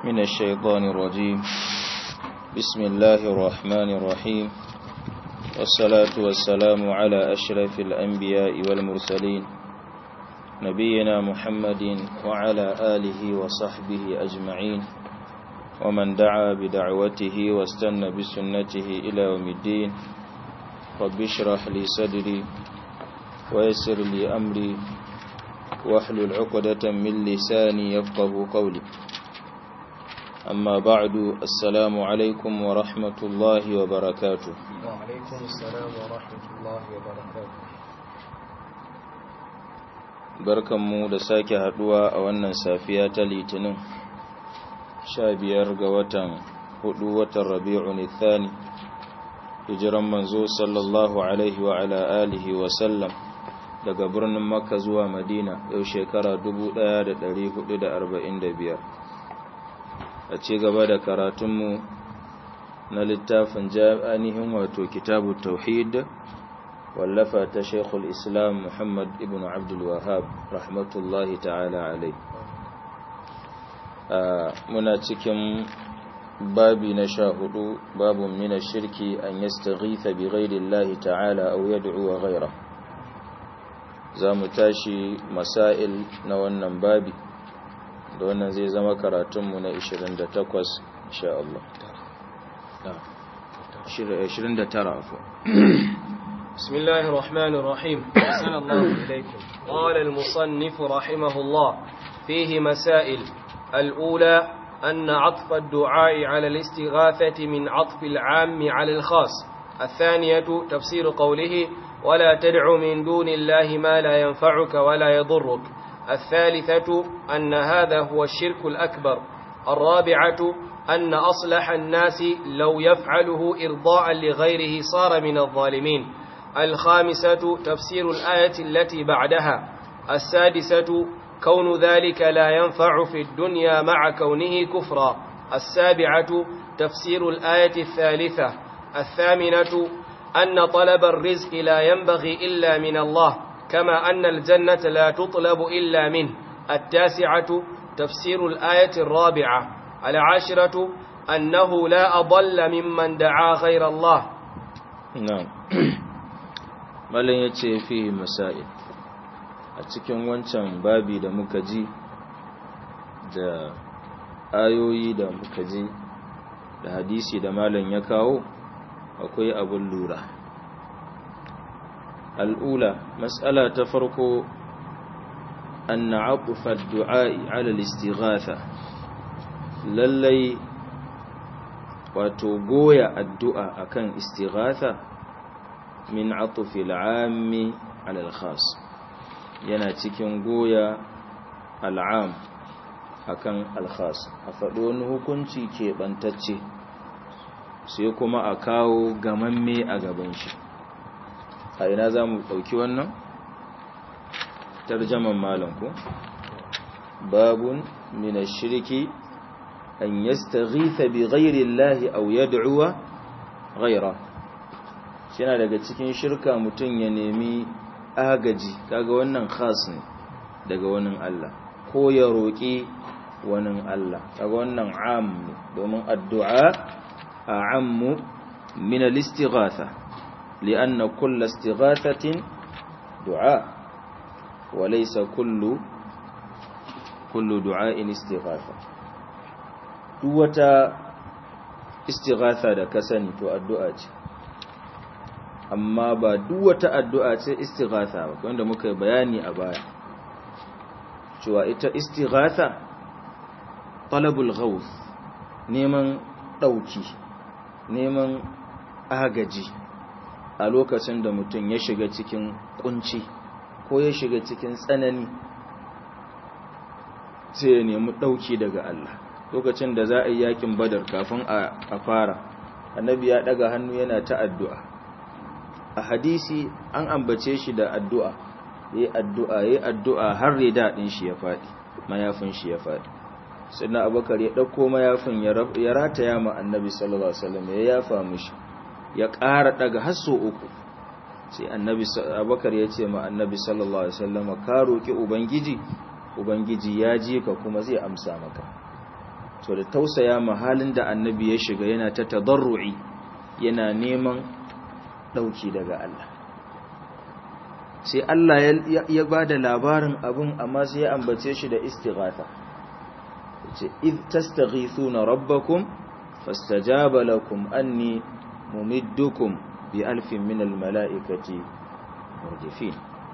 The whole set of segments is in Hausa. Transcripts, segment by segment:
من الشيطان الرجيم بسم الله الرحمن الرحيم والصلاة والسلام على أشرف الأنبياء والمرسلين نبينا محمد وعلى آله وصحبه أجمعين ومن دعا بدعوته واستنى بسنته إلى يوم الدين رب اشرح لي صدري ويسر لي أمري واحلل عقدة من لساني يفقه قولي أما بعد السلام عليكم ورحمة الله وبركاته وعليكم السلام ورحمة الله وبركاته barkanmu da sake haduwa a wannan safiya ta litinin sha biyar ga watan hudu watan rabi'un thani hijiran manzo sallallahu alaihi wa ala alihi wa sallam daga birnin makka zuwa madina yau shekara 1445 a ci gaba da karatunmu na littafin jami'anihin wato kitabu tauhid wallafa ta shekul islam muhammad ibn abdul wahab rahmatullahi ta'ala alai muna cikin babi na sha hudu babun mina shirki an yastaghitha bi ghairillahi ta'ala aw yad'u wa ghayra za mu tashi masail na wannan babi da wannan zai zama karatunmu na 28 insha Allah 29 afwa بسم الله الرحمن الرحيم أحسن الله إليكم قال المصنف رحمه الله فيه مسائل الأولى أن عطف الدعاء على الاستغاثة من عطف العام على الخاص الثانية تفسير قوله ولا تدع من دون الله ما لا ينفعك ولا يضرك الثالثة أن هذا هو الشرك الأكبر الرابعة أن أصلح الناس لو يفعله إرضاء لغيره صار من الظالمين الخامسة تفسير الآية التي بعدها السادسة كون ذلك لا ينفع في الدنيا مع كونه كفرا السابعة تفسير الآية الثالثة الثامنة أن طلب الرزق لا ينبغي إلا من الله كما أن الجنة لا تطلب إلا منه التاسعة تفسير الآية الرابعة العاشرة أنه لا أضل ممن دعا غير الله na'am malam yace fi masail a cikin wancan babi da muka ji da ayoyi da muka ji da hadisi da malam ya kawo akwai abun lura al'ula mas'ala ta farko an na'aqufa ad-du'a'i 'ala al-istighatha lallai wato goya addu'a akan istighatha min atufi al'ammi alal khas yana cikin goya al'am akan al-khas a faɗo wani hukunci keɓantacce sai kuma a kawo gamamme a gaban shi a ina za mu ɗauki wannan tarjaman malam ko babun min shirki an yastaghitha bi ghairi Allah aw yad'uwa ghaira yana daga cikin shirka mutun ya nemi agaji kaga wannan khas ne daga wannan Allah ko ya roki wannan Allah kaga wannan am ne domin addu'a a'ammu min al-istighatha lianna kull istighathatin du'a wa laysa kullu kullu du'a'in istighatha duk wata istighatha da ka sani to addu'a ce amma ba duk wata addu'a ce istighatha ba wanda muka yi bayani a baya cewa ita istighatha talabul ghaus neman dauki neman agaji a lokacin da mutum ya shiga cikin kunci ko ya shiga cikin tsanani sai ya nemi dauki daga Allah lokacin da za a yi yakin badar kafin a fara annabi ya daga hannu yana ta addu'a a hadisi an ambace shi da addu'a yayi addu'a yayi addu'a har rida din shi ya fadi mayafin shi ya fadi sannan abubakar ya dauko mayafin ya rataya ma annabi sallallahu alaihi wasallam ya yafa mishi ya ƙara daga hasso uku sai annabi abubakar ya ce ma annabi sallallahu alaihi wasallam ka roki ubangiji ubangiji ya ji ka kuma zai amsa maka to da tausaya mahalin da annabi ya shiga yana ta tadarru'i yana neman dauki daga Allah sai Allah ya ba da labarin abin amma sai ya ambace shi da istighatha yace id tastaghithuna rabbakum fastajaba lakum anni mumiddukum bi alfin min almalaikati murdifin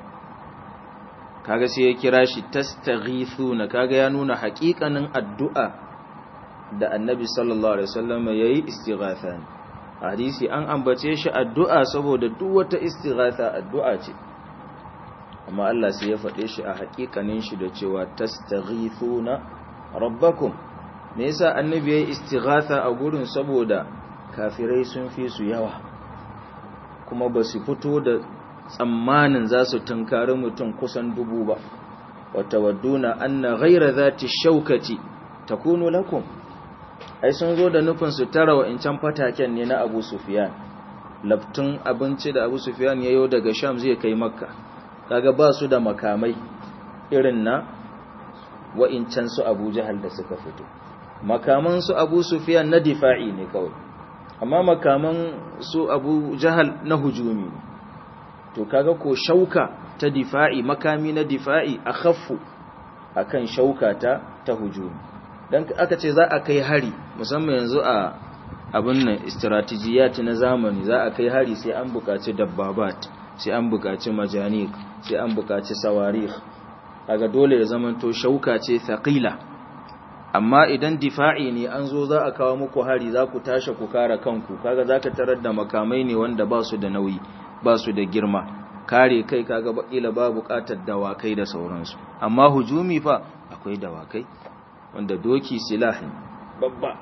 kaga sai ya kira shi tastaghithuna kaga ya nuna haƙiƙanin addu'a da annabi sallallahu alaihi wasallam yayi istighatha hadisi an ambace shi addu'a saboda duk wata istighatha addu'a ce amma Allah sai ya faɗe shi a haƙiƙanin shi da cewa tastaghithuna rabbakum me yasa annabi yayi istighatha a gurin saboda kafirai sun fi su yawa kuma ba su fito da tsammanin za su tunkari mutum kusan dubu ba wata wadduna anna ghaira zati shaukati takunu lakum ai sun zo da nufin su tara wa incan fataken ne na Abu Sufyan laftun abinci da Abu Sufyan yayo daga Sham zai kai Makka kaga ba su da makamai irin na wa'incan su Abu Jahal da suka fito makaman su Abu Sufyan na difa'i ne kawai amma makaman su Abu Jahal na hujumi ne to kaga ko shauka ta difa'i makami na difa'i akhaffu akan shauka ta ta hujumi dan aka ce za a kai hari musamman yanzu a abin nan strategiyat na zamani za a kai hari sai an buƙaci dabbabat sai an buƙaci majanik sai an buƙaci sawarikh kaga dole ya zamanto shauka ce thaqila amma idan difa'i ne an zo za a kawo muku hari za ku tashi ku kare kanku kaga zaka tarar da makamai ne wanda ba su da nauyi ba su da girma kare kai kaga bakila ba buƙatar dawakai da sauransu amma hujumi fa akwai dawakai wanda doki silahi babba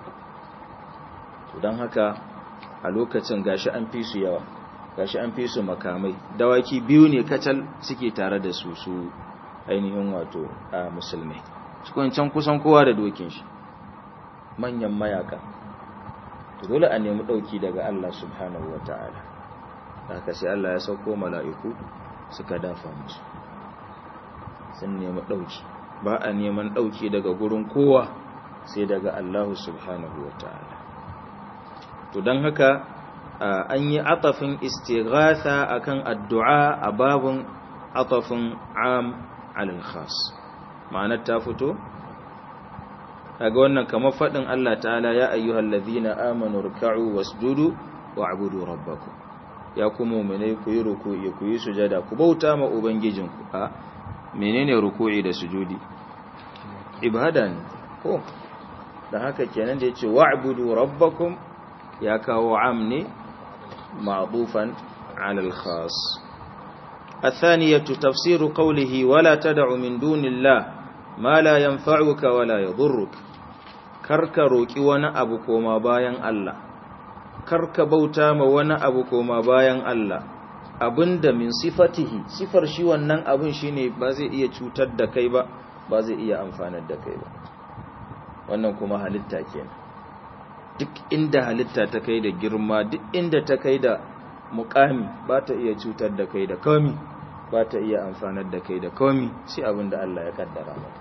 to don haka a lokacin gashi an fi su yawa gashi an fi su makamai dawaki biyu ne kacal suke tare da su su ainihin wato a musulmai su can kusan kowa da dokin shi manyan mayaka to dole a nemi dauki daga Allah subhanahu wataala haka sai Allah ya sauko mala'iku suka dafa musu sun nemi dauki ba a neman dauki daga gurin kowa sai daga Allah subhanahu wataala to don haka an yi atafin istighatha akan addu'a a babun atafin am alal khas ma'anar ta fito kaga wannan kamar fadin Allah ta'ala ya ayyuhal ladhina amanu ruk'u wasjudu wa'budu rabbakum ya ku mu'minai ku yi ruku'i ku yi sujada ku bauta ma ubangijinku a menene ruku'i da sujudi ibada ne ko da haka kenan da yace wa'budu rabbakum ya kawo am ne ma'dufan 'ala al-khas الثانية تفسير قوله ولا تدع من دون الله ما لا ينفعك ولا يضرك karka roki wani abu koma bayan Allah karka bauta ma wani abu koma bayan Allah abinda min sifatihi sifar shi wannan abin shine ba zai iya cutar da kai ba ba zai iya amfanar da kai ba wannan kuma halitta kenan duk inda halitta ta kai da girma duk inda ta kai da mukami ba ta iya cutar da kai da komi ba ta iya amfanar da kai da komi sai abin da Allah ya kaddara mata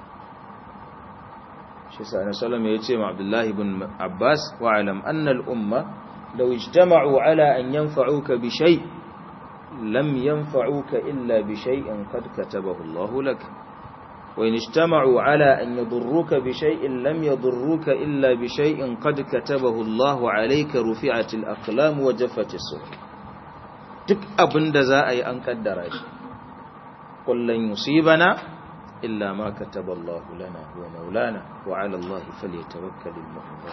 shi sa'ana salama ya ce ma abdullahi bin abbas wa alam annal umma law ijtama'u ala an yanfa'uka bi shay lam yanfa'uka illa bi shay'in qad katabahu Allah lak wa in ijtama'u ala an yadurruka bi shay'in lam yadurruka illa bi shay'in qad katabahu Allah alayka rufi'at al-aqlam wa jaffat as-suhuf duk abinda za a yi an kaddara shi kullun yusibana إلا ما كتب الله لنا هو مولانا وعلى الله فليتوكل المؤمنون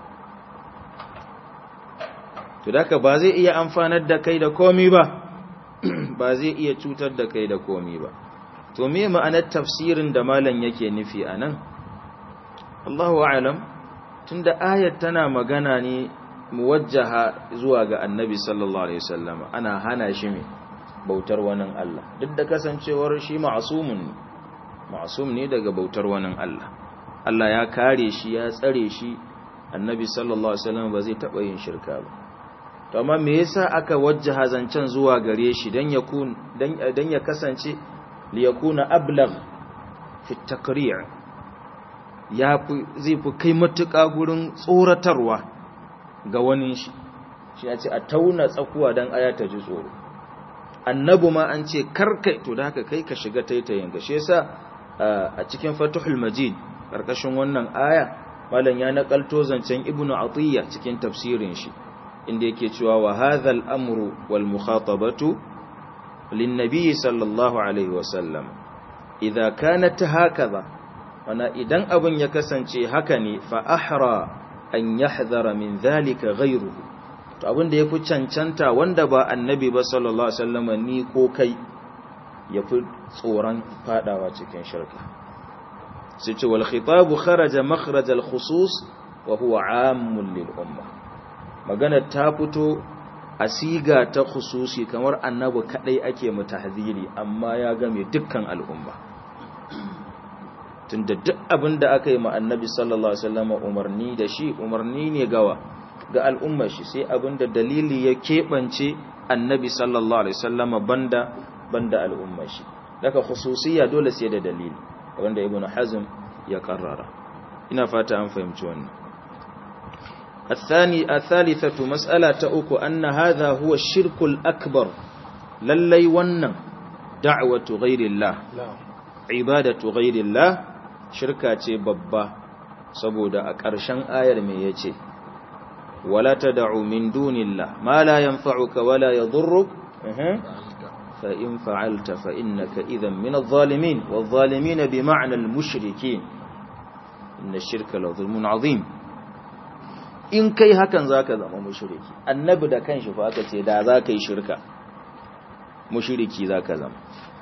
to daka ba zai iya amfanar da kai da komi ba ba zai iya cutar da kai da komi ba to me ma'anar tafsirin da malam yake nufi anan Allahu a'lam tunda ayat tana magana ne muwajjaha zuwa ga annabi sallallahu alaihi wasallam ana hana shi me bautar wani Allah duk da kasancewar shi ma'asumun ne ma'asum ne daga bautar wani Allah Allah ya kare shi ya tsare shi annabi sallallahu alaihi wasallam ba zai taba yin shirka ba to amma me yasa aka wajjaha zancen zuwa gare shi dan yakun dan dan ya kasance li yakuna ablagh fi takri' ya zai fi kai matuƙa gurin tsoratarwa ga wani shi shi ya ce a tauna tsakuwa don aya ta ji tsoro annabu ma an ce karkai to da haka kai ka shiga taitayin ga shi yasa a cikin fatuhul majid karkashin wannan aya malam ya nakalto zancen ibnu atiyya cikin tafsirin shi inda yake cewa wa hadha al-amru wal mukhatabatu lin nabiy sallallahu alaihi wasallam idza kanat hakaza wana idan abun ya kasance haka ne fa ahra an yahdhara min dhalika ghayruhu to abin da yafi cancanta wanda ba annabi ba sallallahu alaihi wasallam ni ko kai yafi tsoron fadawa cikin shirka sai ce wal khitabu kharaja makhraj al khusus wa huwa ammun lil umma magana ta fito a siga ta khususi kamar annabi kadai ake mutahziri amma ya game dukkan al'umma tunda duk abin da aka yi ma annabi sallallahu alaihi wasallam umarni da shi umarni ne gawa ga al'ummar shi sai abin da dalili ya keɓance annabi sallallahu alaihi wasallam banda banda al'ummar shi daga khususiyya dole sai da dalili wanda ibnu hazm ya karrara ina fata an fahimci wannan الثاني الثالثة مسألة أكو أن هذا هو الشرك الأكبر للي ونن دعوة غير الله عبادة غير الله شركة ببا سبودا أكرشان آير ميتي ولا تدع من دون الله ما لا ينفعك ولا يضرك فإن فعلت فإنك إذا من الظالمين والظالمين بمعنى المشركين إن الشرك لظلم عظيم in kai hakan zaka zama mushriki annabi da kanshi fa aka ce da zaka yi shirka mushriki zaka zama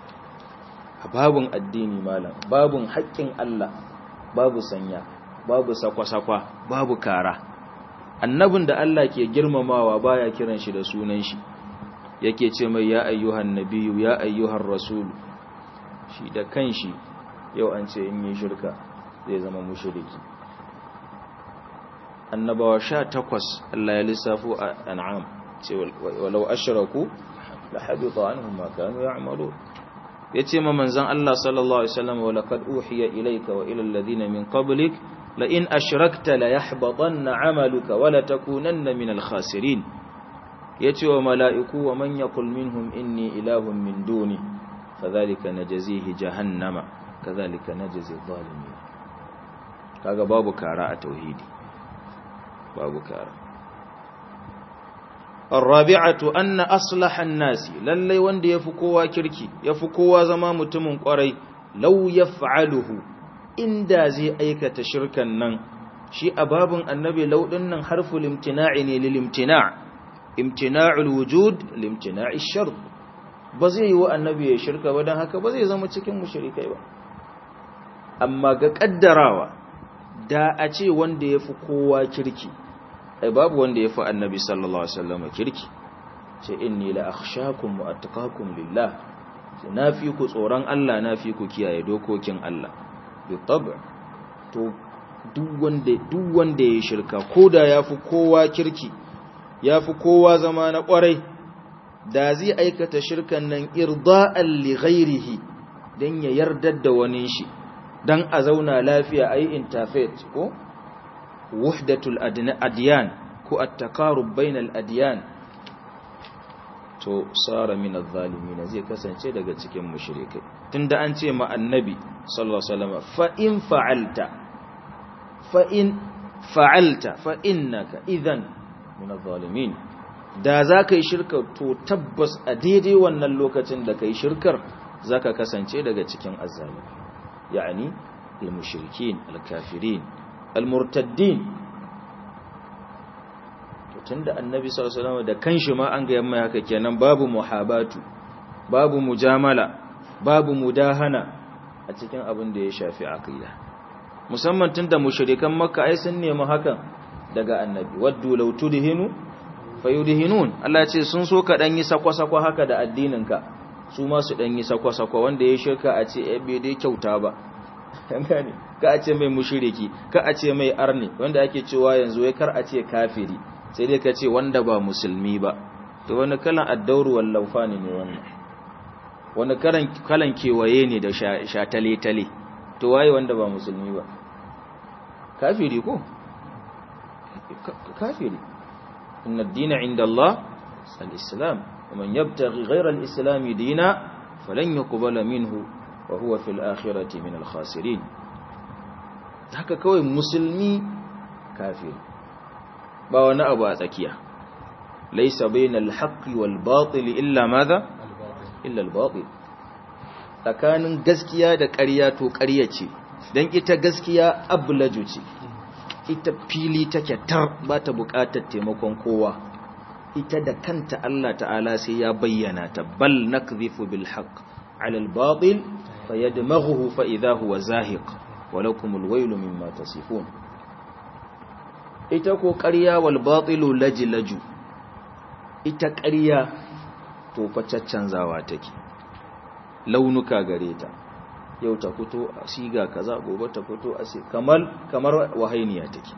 babun addini malam babun haƙƙin Allah babu sanya babu sakwa-sakwa babu kara annabin da Allah ke girmamawa baya kiran shi da sunan shi yake ce mai ya ayyuhan nabiyyu ya ayyuhan rasulu shi da kanshi yau an ce in yi shirka zai zama mushriki annabawa sha takwas Allah ya lissafo a an'am ce walau ashraku la habita anhum ma kanu ya'malu yace ma manzon Allah sallallahu alaihi wasallam wa laqad uhiya ilayka wa ila alladhina min qablik la in ashrakta la yahbatanna 'amaluka wa la takunanna min al-khasirin yace wa mala'iku wa man yaqul minhum inni ilahun min duni fadhalika najzihi jahannama kadhalika najzi adh-dhalimin kaga babu kara a tauhidi babu kara الرابعة أن أصلح الناس للي وند يفكوا كركي يفكوا زما متمن قري لو يفعله إن دازي أيكة شركا نن شي أباب النبي لو دنن حرف الامتناع للامتناع امتناع الوجود لامتناع الشرط بزي هو النبي شركة ودن هكا بزي زما cikin mushrikai ba amma ga kaddarawa da a ce wanda yafi kowa kirki ai babu wanda ya fi annabi sallallahu alaihi wasallam kirki ce inni la akhshakum wa attaqakum lillah ce na fi ku tsoron Allah na fi ku kiyaye dokokin Allah bi tab' to duk wanda duk wanda ya shirka koda yafi kowa kirki yafi kowa zama na kwarai da zai aikata shirkan nan irda'an li ghairihi dan ya yardar da wani shi dan a zauna lafiya ayi interfaith ko wahdatul adyan ko at-taqarub bainal adyan to sara min adh-dhalimin zai kasance daga cikin mushrikai tunda an ce ma annabi sallallahu alaihi wasallam fa in fa'alta fa in fa'alta fa innaka idhan min adh-dhalimin da zaka yi shirka to tabbas a daidai wannan lokacin da kai shirkar zaka kasance daga cikin azzalimi yani al-mushrikin al-kafirin al-murtaddin tunda annabi sallallahu alaihi wasallam da kanshi ma an ga yamma haka kenan babu muhabatu babu mujamala babu mudahana a cikin abin da ya shafi aqida musamman tunda mushrikan makka ai sun nemi hakan daga annabi waddu law tudhinu fayudhinun Allah ya ce sun so ka dan yi sakwa-sakwa haka da addininka su ma su dan yi sakwa-sakwa wanda ya shirka a ce eh bai dai kyauta ba gane ka a ce mai mushriki ka a ce mai arni wanda ake cewa yanzu wai kar a ce kafiri sai dai ka ce wanda ba musulmi ba to wani kalan addauru wallafani ne wannan wani kalan kewaye ne da shatale-tale to waye wanda ba musulmi ba kafiri ko kafiri inna ad-dina 'inda Allah al-islam ومن يبتغي غير الإسلام دينا فلن يقبل منه وهو في الآخرة من الخاسرين haka kawai musulmi kafir ba wani abu a tsakiya laisa bainal haqqi wal batil illa madha illa al batil tsakanin gaskiya da ƙarya to ƙarya ce dan ita gaskiya ablaju ce ita fili take tar ba ta buƙatar taimakon kowa ita da kanta Allah ta'ala sai ya bayyana ta bal nakdhifu bil haqq 'ala al batil fayadmaghuhu fa idha huwa zahiq wa lakum al waylu mimma tasifun ita ko ƙarya wal batilu lajlaju ita ƙarya to fa caccanzawa take launuka gare ta yau ta fito a siga kaza gobe ta fito a kamar kamar wahainiya take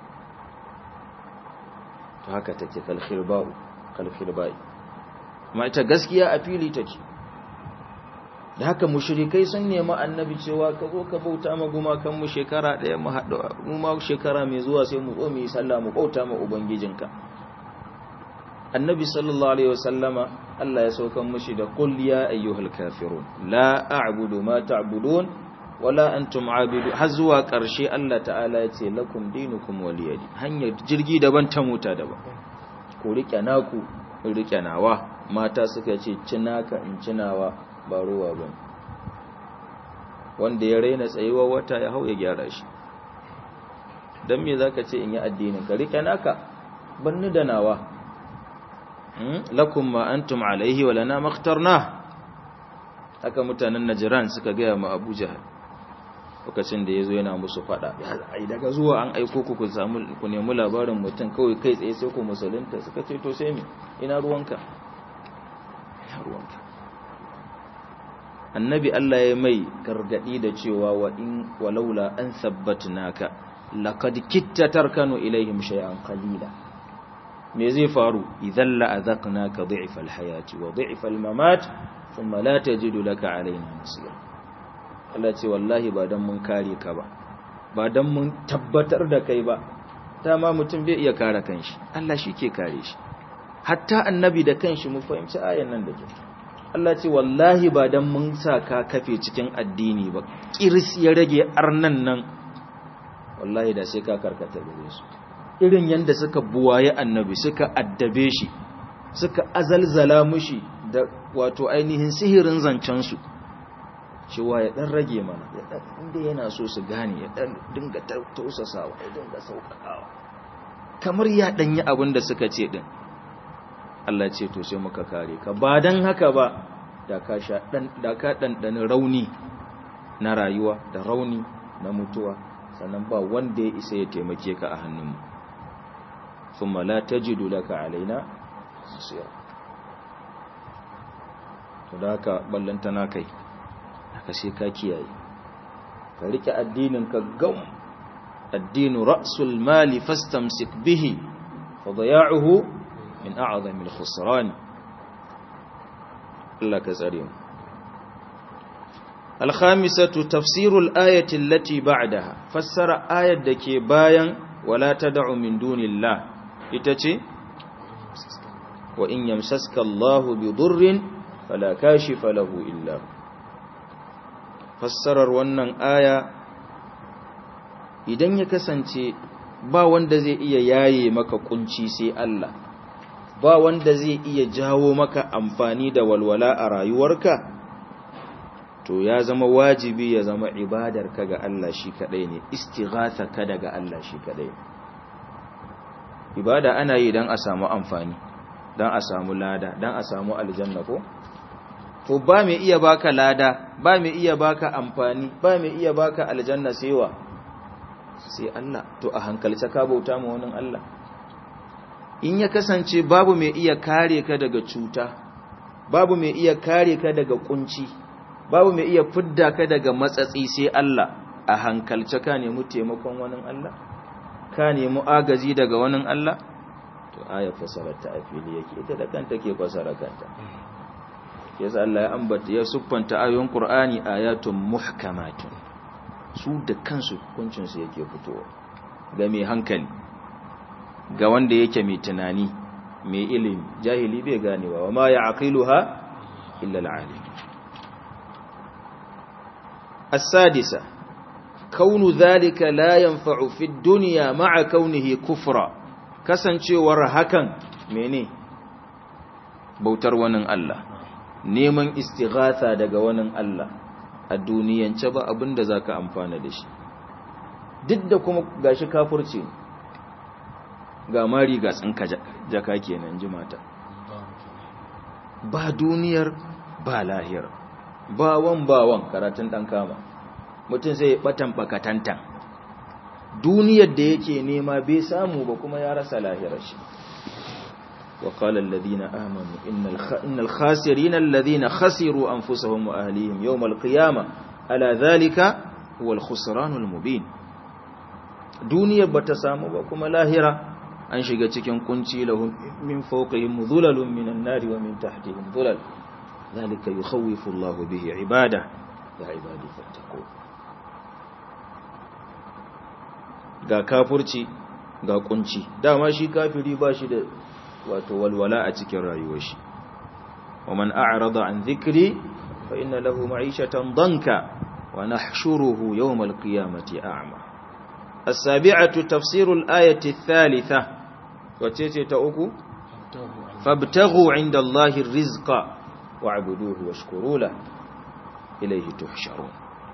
to haka take kalkhirba'u kalkhirba'i amma ita gaskiya a fili take da haka mushrikai sun nemi annabi cewa ka zo ka bauta ma gumakan mu shekara daya mu haɗu mu ma shekara mai zuwa sai mu zo mu yi sallah mu bauta ma ubangijinka annabi sallallahu alaihi wasallama Allah ya saukan mushi da qul ya ayyuhal kafirun la a'budu ma ta'budun wala antum abidu har zuwa ƙarshe Allah ta'ala ya ce lakum dinukum waliyadi hanyar jirgi daban ta mota daban ku rike naku in rike nawa mata suka ce cinaka in cinawa ba ruwa ba wanda ya raina tsayuwa wata ya hau ya gyara shi dan me zaka ce in yi addinin ka rike naka banni da nawa lakum ma antum alaihi wa lana makhtarna haka mutanen najran suka ga mu Abu Jahal lokacin da yazo yana musu fada ai daga zuwa an aiko ku ku samu ku nemi labarin mutum kawai kai tsaye sai ku musulunta suka ce to sai me ina ruwanka ina ruwanka annabi Allah ya mai gargadi da cewa wa in walaula an sabbatnaka laqad kitta tarkanu ilaihim shay'an qalila me zai faru idan la azaqnaka dhi'fa alhayati wa dhi'fa almamat thumma la tajidu laka alaina nasira Allah ce wallahi ba dan mun kare ka ba ba dan mun tabbatar da kai ba dama mutum bai iya kare kanshi Allah shi ke kare shi hatta annabi da kanshi mu fahimci ayan nan da ke Allah ce wallahi ba dan mun sa ka kafe cikin addini ba kiris ya rage arnan nan wallahi da sai ka karkata gare su irin yanda suka buwaye annabi suka addabe shi suka azalzala mushi da wato ainihin sihirin zancen su cewa ya dan rage mana ya dan inda yana so su gane ya dan dinga tausasawa ya dinga sauƙaƙawa kamar ya danyi abin da suka ce din Allah ce to sai muka kare ka ba dan haka ba da ka sha dan da ka dandani rauni na rayuwa da rauni na mutuwa sannan ba wanda ya isa ya taimake ka a hannunmu thumma la tajidu laka alaina nasira to da haka ballantana kai haka sai ka kiyaye ka rike addinin ka gam addinu ra'sul mali fastamsik bihi fa daya'uhu min a'zami al-khusran Allah ka tsare mu al-khamisatu tafsiru al-ayati allati ba'daha fassara ayat dake bayan wala tad'u min dunillah ita ce wa in yamsaska Allahu bi durrin fala kashifa lahu illa fassarar wannan aya idan ya kasance ba wanda zai iya yaye maka kunci sai Allah ba wanda zai iya jawo maka amfani da walwala a rayuwarka to ya zama wajibi ya zama ibadarka ga Allah shi kadai ne istighatha ka daga Allah shi kadai ibada ana yi dan a samu amfani dan a samu lada dan a samu aljanna ko to ba mai iya baka lada ba mai iya baka amfani ba mai iya baka aljanna sai wa sai Allah to a hankalce ka bauta ma wani Allah in ya kasance babu mai iya kare ka daga cuta babu mai iya kare ka daga kunci babu mai iya fidda ka daga matsatsi sai Allah a hankalce ka nemi taimakon wani Allah ka nemi agaji daga wani Allah to aya fasarar ta afili yake ita da kanta ke fasara kanta yasa Allah ya ambata ya siffanta ayoyin Qur'ani ayatun muhkamatun su da kansu hukuncinsu yake fitowa ga mai hankali ga wanda yake mai tunani mai ilimi jahili bai ganewa wa ma ya aqiluha illa al-alim as-sadisa kaunu dhalika la yanfa'u fi ad-dunya ma'a kaunihi kufra kasancewar hakan mene bautar wani Allah neman istighatha daga wani Allah a duniyance ba abinda zaka amfana da shi duk da kuma gashi kafirci ga mari ga tsinka jaka kenan ji mata ba duniyar ba lahira ba wan ba wan karatun dan kama mutum sai ya batan bakatantan duniyar da yake nema bai samu ba kuma ya rasa lahirar shi وقال الذين آمنوا إن, الخ... إن الخاسرين الذين خسروا أنفسهم وأهليهم يوم القيامة ألا ذلك هو الخسران المبين دنيا بتسامو بكم لاهرة أن شيغا cikin kunci lahum min fawqihim dhulalun minan nar wa min tahtihim dhulal ذلك يخوف الله به عباده يا عبادي فاتقون ga kafurci ga kunci dama shi kafiri ba shi da wato walwala a cikin rayuwar shi wa man a'rada an dhikri fa inna lahu ma'ishatan danka wa nahshuruhu yawm al-qiyamati a'ma as-sabi'atu tafsir al-ayati ath-thalitha wace ce ta uku fabtaghu 'inda Allahi ar-rizqa wa'buduhu washkuru lahu ilayhi tuhsharun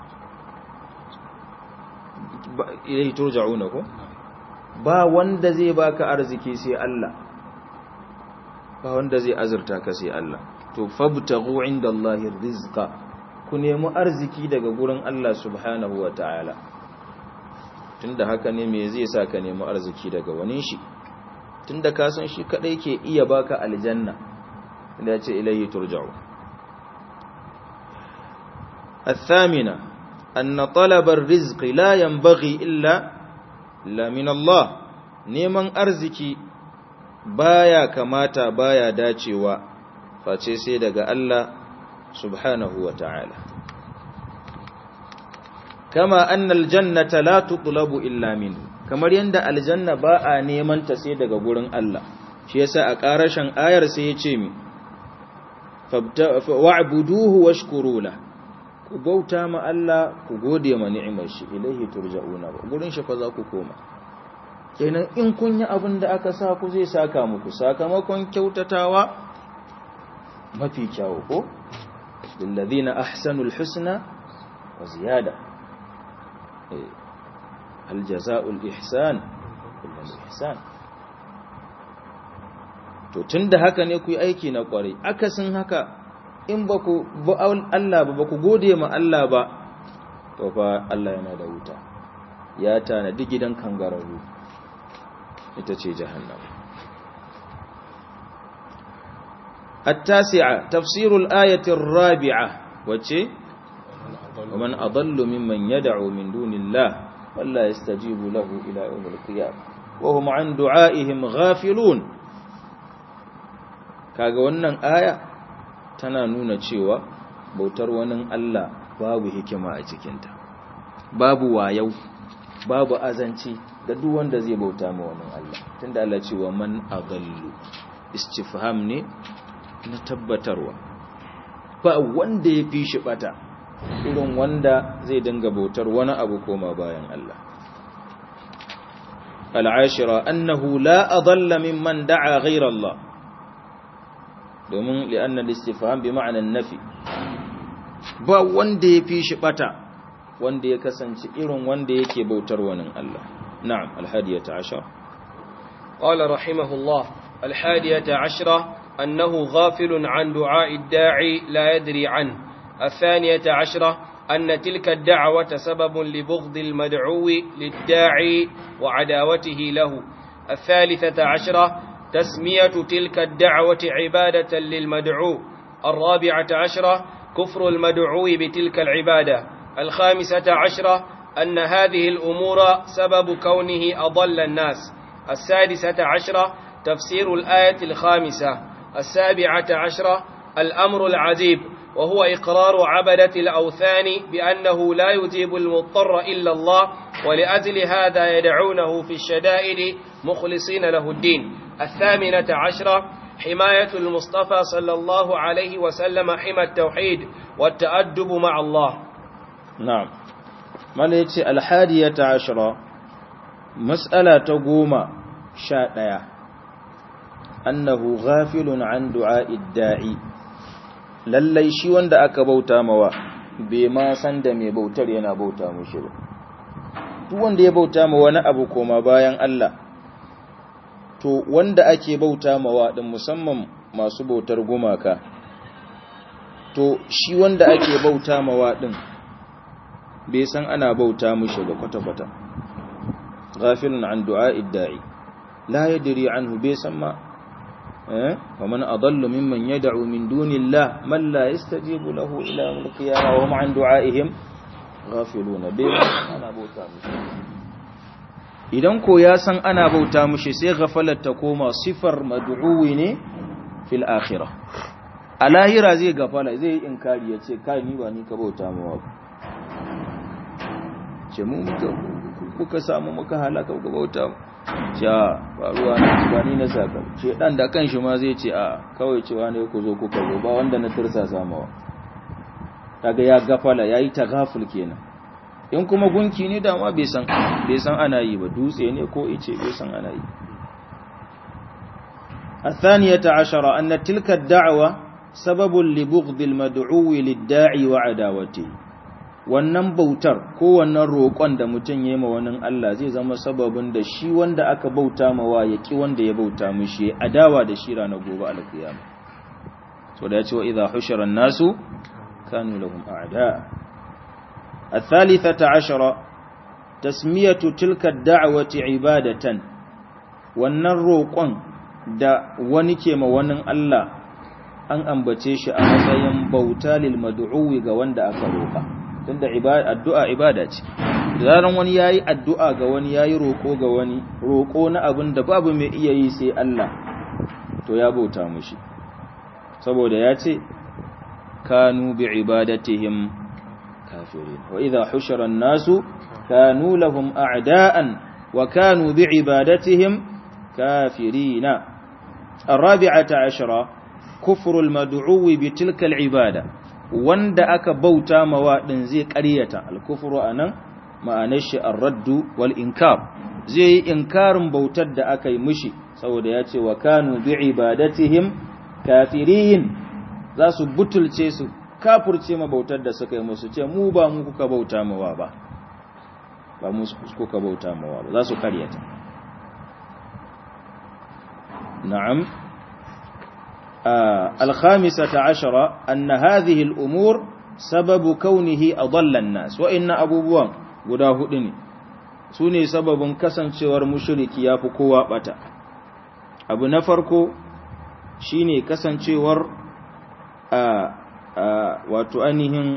ilayhi turja'una ko ba wanda zai baka arziki sai Allah ba wanda zai azurta ka sai Allah to fabtaghu indallahi rizqa ku nemi arziki daga gurin Allah subhanahu wataala tunda haka ne me zai sa ka nemi arziki daga wani shi tunda ka san shi kadai ke iya baka aljanna inda yace ilayhi turja'u الثامنة أن طلب الرزق لا ينبغي إلا لا من الله neman arziki baya kamata baya dacewa face sai daga Allah subhanahu wa ta'ala kama annal jannata la tutlabu illa min kamar yanda aljanna ba a neman ta sai daga gurin Allah shi yasa a karashin ayar sai ya ce mi wa'buduhu washkuru la ku bauta ma Allah ku gode ma ni'imar shi ilaihi turja'una gurin shi fa za ku koma kenan in kun yi abin da aka sa ku zai saka muku sakamakon kyautatawa mafi kyawu ko lillazina ahsanul husna wa ziyada hal jazaa'ul ihsan illa ihsan to tunda haka ne ku yi aiki na kwarai akasin haka in ba ku ba Allah ba ba ku gode ma Allah ba to fa Allah yana da wuta ya tanadi gidan kangararru ita ce jahannama التاسعة تفسير الآية الرابعة وچه ومن أضل ممن يدعو من دون الله ولا يستجيب له إلى يوم القيامة وهم عن دعائهم غافلون kaga wannan aya tana nuna cewa bautar wani Allah babu hikima a cikinta babu wayau babu azanci ga duk wanda zai bauta ma wani Allah tunda Allah ce wa man adallu istifham ne na tabbatarwa ba wanda ya fi shi bata irin wanda zai dinga bautar wani abu koma bayan Allah al'ashira annahu la adalla mimman da'a ghayra Allah domin li'anna al-istifham bi ma'anan nafi ba wanda ya fi shi bata wanda ya kasance irin wanda yake bautar wani Allah na'am al-hadiyata ashara قال رحمه الله الحادية عشرة أنه غافل عن دعاء الداعي لا يدري عنه الثانية عشرة أن تلك الدعوة سبب لبغض المدعو للداعي وعداوته له الثالثة عشرة تسمية تلك الدعوة عبادة للمدعو الرابعة عشرة كفر المدعو بتلك العبادة الخامسة عشرة أن هذه الأمور سبب كونه أضل الناس السادسة عشرة تفسير الآية الخامسة السابعة عشرة الأمر العجيب وهو إقرار عبدة الأوثان بأنه لا يجيب المضطر إلا الله ولأجل هذا يدعونه في الشدائد مخلصين له الدين الثامنة عشرة حماية المصطفى صلى الله عليه وسلم حمى التوحيد والتأدب مع الله نعم ما ليتي الحادية عشرة مسألة تقوم شاء أنه غافل عن دعاء الداعي lallai shi wanda aka bauta mawa bai ma san da mai bautar yana bauta mushi ba duk wanda ya bauta ma wani abu koma bayan Allah to wanda ake bauta mawa din musamman masu bautar gumaka to shi wanda ake bauta mawa din bai san ana bauta mushi ba kwata-kwata ghafilun an du'a'id da'i la yadri anhu bai san ma ومن أضل ممن يدعو من دون الله من لا يستجيب له إلى يوم القيامة وهم عن دعائهم غافلون بما أنا بوتا idan ko ya san ana bauta mushi sai ghafalar ta koma sifar mad'uwi ne fil akhirah a lahira zai gafala zai inkari ya ce kai ni ba ni ka bauta mawa ba ce mu muka kuka samu muka halaka ga bauta mu ja faruwa na ba ni na saka ce dan da kanshi ma zai ce a kawai cewa ne ku zo kuka zo ba wanda na tursa samawa kaga ya gafala yayi tagaful kenan in kuma gunki ne dama bai san bai san ana yi ba dutse ne ko ice bai san ana yi الثانية عشر أن تلك الدعوة سبب لبغض المدعو للداعي وعداوته wannan bautar ko wannan roƙon da mutum ya yi ma wani Allah zai zama sababin da shi wanda aka bauta mawa ya ki wanda ya bauta mishi adawa da shi ranar gobe alkiyama so da ya ce wa idha hushira nasu kanu lahum a'da الثالثة عشرة تسمية تلك الدعوة عبادة wannan roƙon da wani ke ma wani Allah an ambace shi a matsayin bauta lil mad'uwi ga wanda aka roƙa tunda addu'a ibada ce zaran wani yayi addu'a ga wani yayi roko ga wani roko na abin da babu mai iya yi sai Allah to ya bauta mushi saboda ya ce kanu bi ibadatihim kafirin wa idha hushira an-nasu kanu lahum a'da'an wa kanu bi ibadatihim kafirina الرابعة عشرة كفر المدعو بتلك العبادة wanda aka bauta mawa din zai ƙaryata alkufru anan ma'anar shi ar-raddu wal inkar zai yi inkarin bautar da aka yi mishi saboda ya ce wa kanu bi ibadatihim kafirin za su butulce su kafurce ma bautar da suka yi musu ce mu ba mu kuka bauta mawa ba ba mu kuka bauta mawa ba za su ƙaryata na'am الخامسة عشرة أن هذه الأمور سبب كونه أضل الناس وإن أبو بوان قداه دني سوني سبب كسن شوار مشرك يافكوا بتا أبو نفركو شيني كسن شوار wato ainihin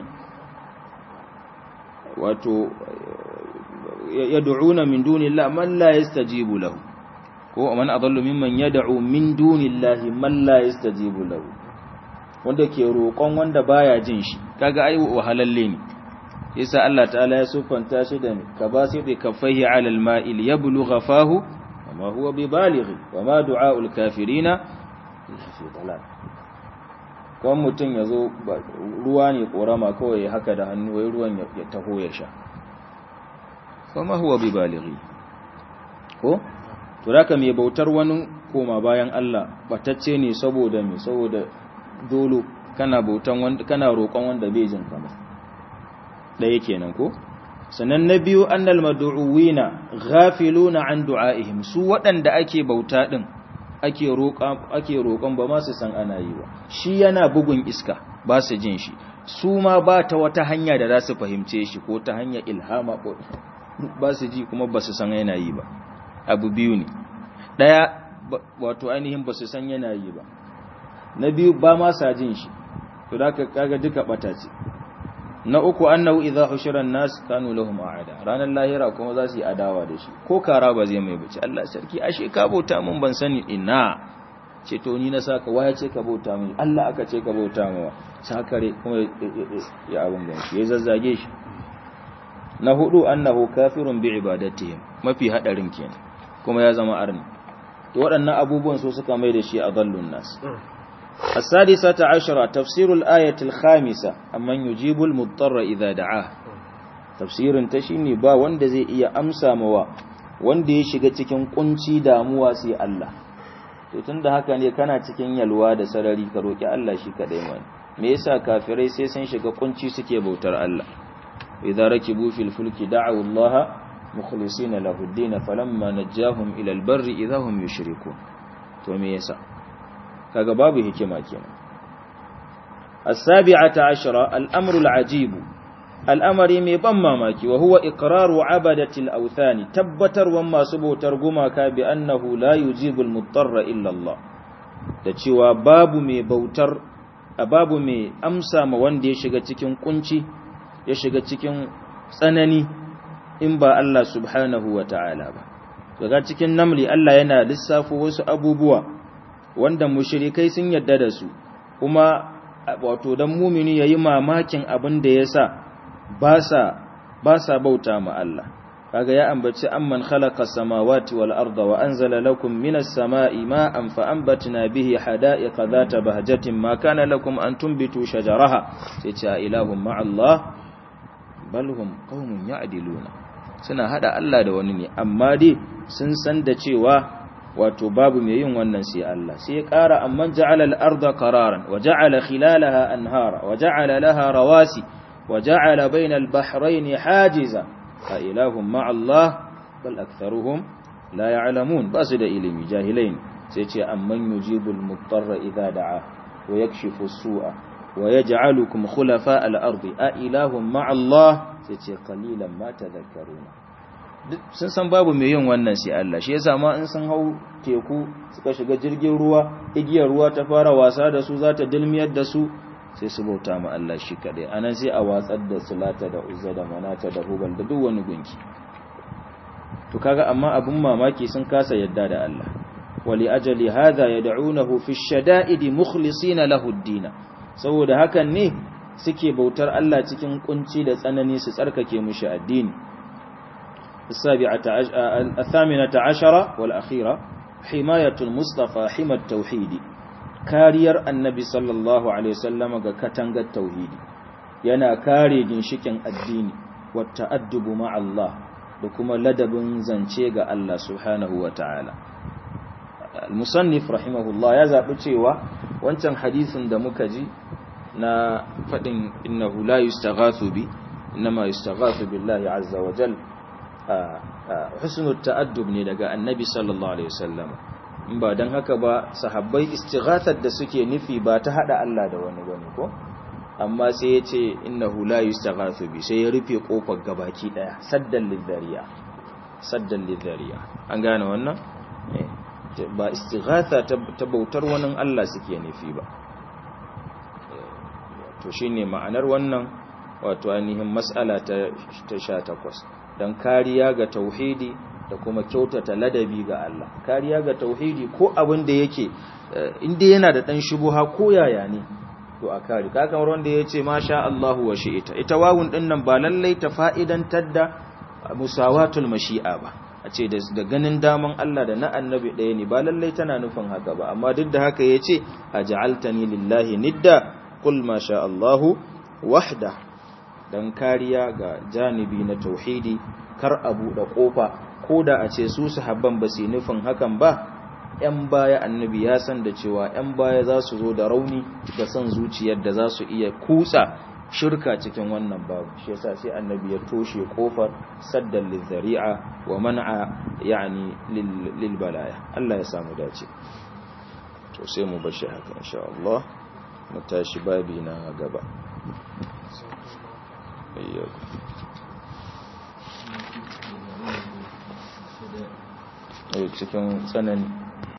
wato yad'una min dunillahi man la yastajibu lahu ko man adallu mimman yad'u min dunillahi man la yastajibu lahu wanda ke roƙon wanda baya jin shi kaga ai wahalalle ne yasa Allah ta'ala ya sufanta shi da ka ba sai da kafaihi 'ala al-ma'il yablugha fahu wama huwa bibalighi wama du'a'ul kafirina illa fi dalal kawai mutum ya zo ruwa ne korama kawai ya haka da hannu wai ruwan ya taho ya sha wama huwa bibalighi ko to haka mai bautar wani koma bayan Allah batacce ne saboda me saboda dolo kana bautan wanda kana roƙon wanda bai jin kama da yake nan ko sannan na biyu annal mad'uwina ghafiluna an du'aihim su waɗanda ake bauta din ake roƙa ake roƙon ba ma su san ana yi ba shi yana bugun iska ba su jin shi su ma ba ta wata hanya da za su fahimce shi ko ta hanyar ilhama ko ba su ji kuma ba su san yana yi ba abu biyu ne ɗaya wato ainihin ba su san yana yi ba na biyu ba ma sa jin shi to da kaga duka bata ce na uku annahu idza hushira an-nas kanu lahum a'ada ranar lahira kuma za su yi adawa da shi ko kara ba zai mai bace Allah sarki ashe ka bauta mun ban sani ina ce to ni na saka waya ce ka bauta mini Allah aka ce ka bauta mawa sakare kuma ya abin da shi ya zazzage shi na hudu annahu kafirun bi ibadatihim mafi hadarin kenan kuma ya zama arni to waɗannan abubuwan so suka mai da shi a dallun nas السادسة عشرة تفسير الآية الخامسة أمن يجيب المضطر إذا دعاه تفسير تشيني با وند زي إيا أمسا موا wanda ya shiga cikin kunci damuwa sai Allah to tunda haka ne kana cikin yalwa da sarari ka roki Allah shi kadai mai me yasa kafirai sai sun shiga kunci suke bautar Allah idza rakibu fil fulki da'u Allah mukhlisina lahu ad-din falamma najjahum ila al-barri idza hum yushrikun to me yasa kaga babu hikima kenan as-sabi'ata ashara al-amru al-ajib al'amari mai ban mamaki wa huwa iqraru abadati al-awthani tabbatarwan masu bautar gumaka bi annahu la yujibu al-muttarra illa Allah da cewa babu mai bautar babu mai amsa ma wanda ya shiga cikin kunci ya shiga cikin tsanani in ba Allah subhanahu wa ta'ala ba daga cikin namli Allah yana lissafo wasu abubuwa wanda mushrikai sun yadda da su kuma wato dan mumini yayi mamakin abin da yasa ba sa ba sa bauta ma Allah kaga ya ambaci amman khalaqa samawati wal arda wa anzala lakum minas samai ma'an fa anbatna bihi hada'iqa dhata bahjatin ma kana lakum an tunbitu shajaraha sai ce ilahum ma Allah bal hum qaumun ya'diluna suna hada Allah da wani ne amma dai sun san da cewa wato babu mai yin wannan sai Allah sai ya ƙara amman ja'ala al-arda qararan wa ja'ala khilalaha anhara wa ja'ala laha rawasi wa ja'ala bayna al-bahrayn hajiza a ilahum ma Allah bal aktharuhum la ya'lamun basu da ilimi jahilain sai ce amman yujibul muttarra idha da'a wa yakshifu as-su'a wa yaj'alukum khulafa al-ardi a ilahum ma Allah sai ce qalilan ma tadhakkaruna sun san babu mai yin wannan sai Allah shi yasa ma in sun hau teku suka shiga jirgin ruwa igiyar ruwa ta fara wasa da su za ta dilmiyar da su sai su bauta ma Allah shi kadai anan sai a watsar da sulata da uzza da manata da hubal da duk wani gunki to kaga amma abun mamaki sun kasa yadda da Allah wali ajali hadha yad'unahu fi shada'id mukhlisina lahu ad-din saboda hakan ne suke bautar Allah cikin kunci da tsanani su tsarkake mushi addini السابعة الثامنة عشرة والأخيرة حماية المصطفى حمى التوحيد كارير النبي صلى الله عليه وسلم كتنغ التوحيد ينا كاري جنشكين الدين والتأدب مع الله لكما لدب زنشيغ الله سبحانه وتعالى المصنف رحمه الله يزعب cewa wancan hadisin da muka ji na fadin innahu la yustaghathu bi inma yustaghathu billahi azza wa jalla husnul ta'addub ne daga annabi sallallahu alaihi wasallam in ba dan haka ba sahabbai istighathar da suke nufi ba ta hada Allah da wani bane ko amma sai yace innahu la yustaghathu bi sai ya rufe kofar gabaki daya saddan lidhariya saddan lidhariya an gane wannan ba istighatha ta bautar wani Allah suke nufi ba to shine ma'anar wannan wato ainihin mas'ala ta 18 don kariya ga tauhidi da kuma kyautata ladabi ga Allah kariya ga tauhidi ko abin da yake inda yana da dan shubuha ko yaya ne to a kare ka kamar wanda yace masha Allahu wa shi'ita ita wawun din nan ba lallai ta fa'idantar da musawatul mashi'a ba a ce da ganin daman Allah da na annabi ɗaya ne ba lallai tana nufin haka ba amma duk da haka yace aj'altani lillahi nidda qul masha Allahu wahda don kariya ga janibi na tauhidi kar a buɗe ƙofa ko da a ce su sahabban ba su nufin hakan ba ‘yan baya annabi ya san da cewa ‘yan baya za su zo da rauni da son zuciyar da za su iya kutsa shirka cikin wannan babu shi yasa sai annabi ya toshe ƙofar saddan lizzari'a wa man'a yani lil balaya Allah ya samu dace to sai mu bashi haka insha Allah mu tashi babi na gaba cikin tsanani